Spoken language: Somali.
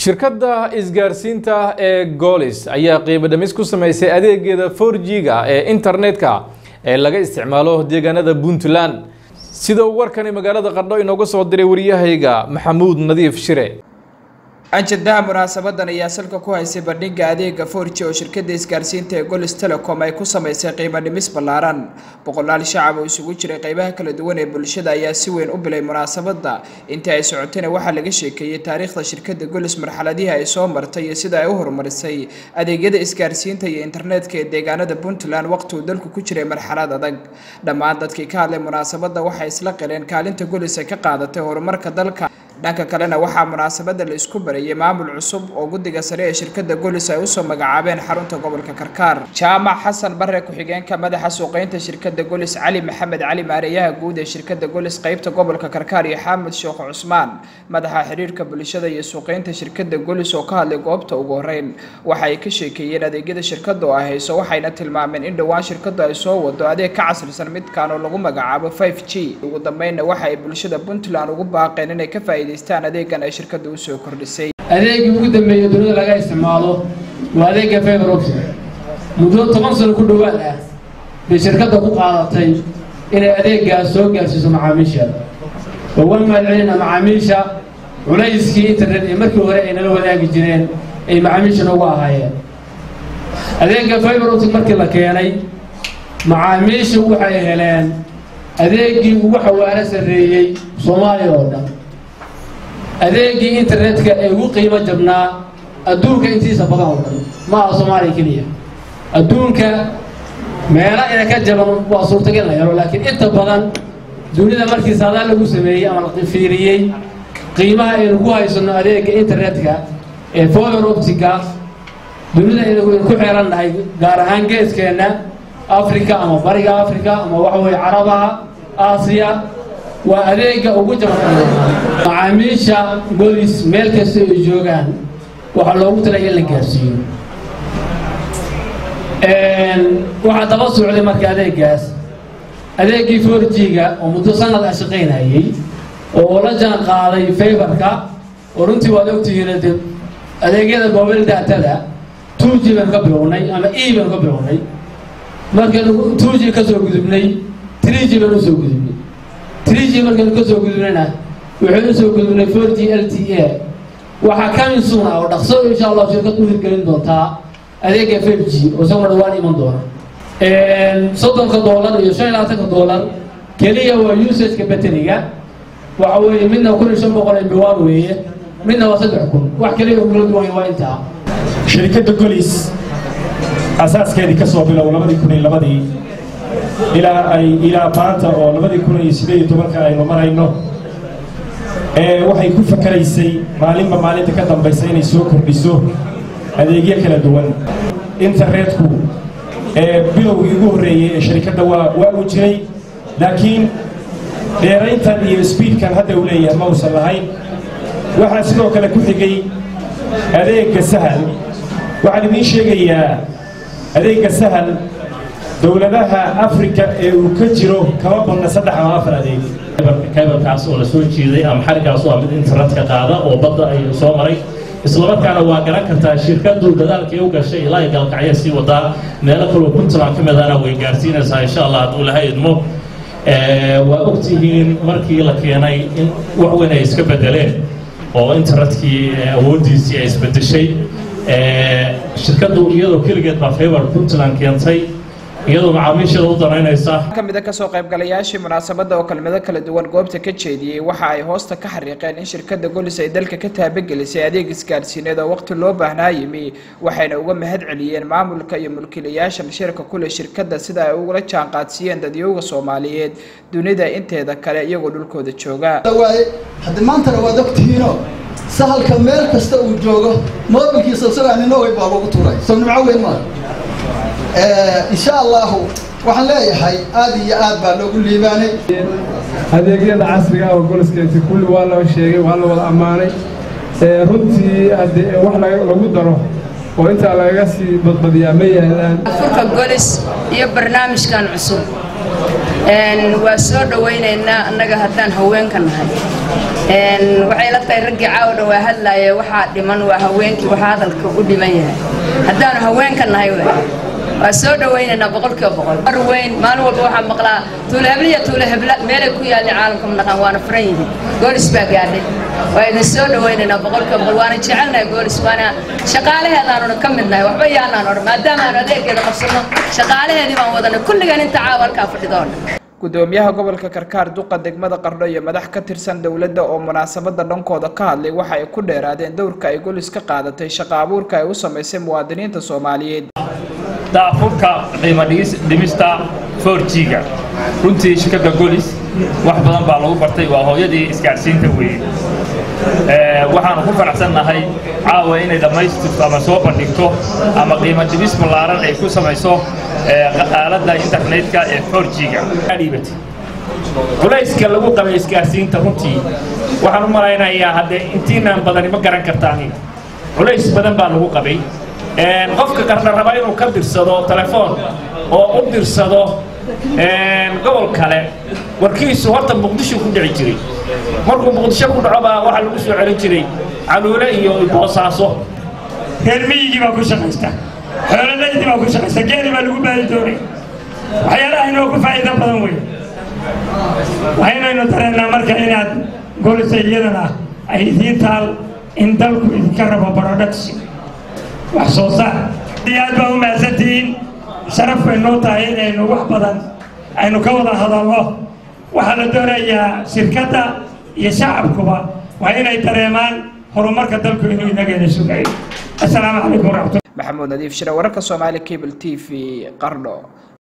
shirkadda isgaarsiinta ee goolis ayaa qiimo dhimis ku sameysay adeegeeda 4G-ga ee internetka ee laga isticmaalo deegaanada puntland sida uu warkani magaalada qardho inooga soo diray wariyahayga maxamuud nadiif shire anjadaha munaasabadan ayaa salka ku haysay bandhiga adeega forji oo shirkada isgaarsiinta ee golis telecom ay ku sameysay qiimo dhimis ballaaran boqolaal shacab oo isugu jiray qeybaha kala duwan ee bulshada ayaa si weyn u bilay munaasabada intii ay socotayna waxaa laga sheekeeyey taariikhda shirkada golis marxaladihii ay soo martay iyo sida ay u horumarisay adeegyada isgaarsiinta iyo internetka ee deegaanada puntland waqti uu dalku ku jiray marxalad adag dhammaan dadkii ka hadlay munaasabada waxay isla qileen kaalinta golis ay ka qaadatay horumarka dalka dhanka kalena waxaa munaasabada la isku barayay maamul cusub oo guddiga sare ee shirkada golis ay usoo magacaabeen xarunta gobolka karkaar jaamac xasan bare ku-xigeenka madaxa suuqeynta shirkada golis cali maxamed cali maareeyaha guud ee shirkada golis qeybta gobolka karkaar iyo xaamud sheekh cusmaan madaxa xiriirka bulshada iyo suuqeynta shirkada golis oo ka hadlay goobta ugu horeyn waxa ay ka sheekeeyeen adeegyada shirkada oo ay hayso waxayna tilmaameen in dhowaan shirkadu ay soo wado adeeg ka casrisan midkan oo lagu magacaabo 5 g ugu dambeynna waxa ay bulshada puntland ugu baaqeen inay ka faa'iidaystaan adeegan ay shirkadu usoo kordhisay adeegii ugu dambeeyey dunida laga isticmaalo waa adeega fiber optic muddo toban sano ku dhowaad ah bay shirkadda ku qaadatay inay adeegaas soo gaarsiiso macaamiisheeda oo waan mahadcelina macaamiisha culayskii internet ee markii hore ay nala wadaagi jireen ay macaamiisha noogu ahaayeen adeega fiber optic markii la keenay macaamiisha waxay heleen adeegii ugu xawaaro sarreeyey soomaaliya oo dhan adeegii internetka ee ugu qiimo jabnaa adduunka intiisa badan oo dhan ma aha soomaaliya keliya adduunka meelo ina ka jaban waa suurtagal la helo laakiin inta badan dunida markii saadaal lagu sameeyey ama la fiiriyey qiimaha aynu ku haysano adeega internetka ee fiber optica dunida aynu ku xeerannahay gaar ahaan geeskeenna africa ama bariga africa ama waxa weeye carabaha aasiya waa adeega ugu jaban macaamiisha golis meel kasta ay joogaan waxaa loogu talaya in la gaarsiiyo waxaa daba socday marka adeegaas adeegii forjiga oo muddo sanad ah shaqaynayay oo la jaan qaaday faybarka oo runtii waad ogtihiin de adeegyada mobile datada two g baan ka bilownay ama e baan ka bilownay markaynu two g ka soo gudubnay three g baan usoo gudubnay three g markaynu ka soo gudubnayna waxaynu usoo gudubnay four g l t a waxaa kamin suun ah oo dhaqso insha allah shirkad u hirgelin doontaa adeega five g oo isaguna dhawaan iman doona soddonka doolar iyo shan iyo labaatanka doolar keliya waa usageka bateriga waxa weeye midna kun iyo shan boqol mbiwaan weeye midna waa saddex kun wax keliya oo kala duwan waa intaa shirkadda golis asaaskeedii ka soo bilow labadii kun iyo labadii ilaa ay ilaa maanta oo labadii kun iyo sideed iyo tobanka aynu marayno waxay ku fakaraysay maalinba maalinta ka dambaysa inay soo kordhiso adeegyo kala duwan internetku bilowgii ugu horreeyey ee shirkadda waa waa uu jiray laakiin dheerayntan iyo sbiidkan hadda uu leeyahay ma uusan lahayn waxaa sidoo kale ku xigay adeegga sahal waxaan idiin sheegayaa adeegga sahal dowladaha afrika ee uu ka jiro kama badna saddex ama afar adeeg kaybalkaas oo la soo jiiday ama xarigaas oo mid internetka qaada oo badda ay soo maray islamarkaana waa garan kartaa shirkadu dadaalkii u gashay ilaa ay galkacyo sii wadaa meelo kaloo puntland ka midana way gaarsiinaysaa insha allah hadduu ilahay idmo waa ogtihiin markii la keenay in wax weyn ay iska bedeleen oo internetkii awooddiisii ay isbedeshay shirkadu iyadoo keligeed baa favor puntland keentay iyadoo macaamiisheeda u danaynaysa kamida kasoo qaybgalayaashii munaasabada oo kelmado kala duwan goobta ka jeediyey waxa ay hoosta ka xariiqeen in shirkada golis ay dalka ka taabagelisay adeeg isgaarsiineed oo waqti loo baahnaa yimi waxayna uga mahad celiyeen maamulka iyo mulkiilayaasha shirka kule shirkada sida ay ugula jaanqaadsiiyeen dadyowga soomaaliyeed dunida inteeda kale iyagoo dhulkooda jooga haddi maantana waad ogtihiino sahalka meel kasta uu joogo moobilkiisa isagaa nina way baa lagu tuuray soo nimco weyn maa insha allahu waxaan leeyahay aada iyo aad baa loogu liibaanay adeegyada casriga oo goliskeeti kulli waa loo sheegay waa la wada ammaanay runtii wax lagu daro oo intaa lagaga sii badbadiyaa ma yaalaan furka golis iyo barnaamijkan cusub waa soo dhawaynaynaa annaga haddaan haweenka nahay waxay la tahay raggii caawdha waa hadlaaya waxaa dhiman waa haweenkii waxaa hadalka u dhiman yahay haddaanu haweenka nahay waa soo dhawaynaynaa boqolkiiba boqol mar weyn maalin walba waxaa maqlaa tuule hebla iyo tuule hebla meelay ku yaalin caalamka manaqaan waana furan yihiin goolis baa gaadhay waa idin soo dhawaynaynaa boqolkiiba boqol waana jecelnahay goolis waana shaqaalaheedaanuna ka mid nahay waxba yaanaan odhan maadaama aanu adeegeeda qabsano shaqaalaheedii baan wadanay kulligan inta caawa halkaa fadhida oo dhan gudoomiyaha gobolka karkaar duqa degmada qardho iyo madax ka tirsan dowladda oo munaasabada dhankooda ka hadlay waxa ay ku dheeraadeen dowrka ay golis ka qaadatay shaqa abuurka ay u samaysay muwaadiniinta soomaaliyeed daafurka qiimo dhimista forjiga runtii shirkadda golis wax badan baa lagu bartay waa hooyadii isgaadhsiinta weeye waxaanu ku faraxsannahay caawa inay dhammaystirto ama soo bandhigto ama qiimo dhimis ballaaran ay ku samayso aaladda internetka ee forjiga culayska lagu qabay isgaarsiinta runtii waxaan u malaynayaa haddee intiinaan badani ma garan kartaan culays badan baa lagu qabay qofka qarna raba inuu ka dirsado telefoon oo u dirsado gobol kale warkiisu horta muqdisho ku dhici jiray markuu muqdisho ku dhaco baa waxaa lagu soo celin jiray caluule iyo boosaaso reer miyigii baa ku shaqaysta xoololaydii baa ku shaqaysta geeli baa lagu baadi doonay waxyaalaha inoo ku faa'iido badan wey waxaynaynu dareennaa marka inaad golisa iyadana ay idiin taal in dalku idinka rabo production wax soo saar iyo aad baa u mahadsantihiin sharaf bay noo tahay inaynu wax badan aynu ka wada hadalno waxaa la doonayaa shirkadda iyo shacabkuba waa inay dareemaan horumarka dalku inuu inageena sugayo assalaamu calaykum waraxmatulla maxamuud nadiif shire wararka soomaali cable t v qardho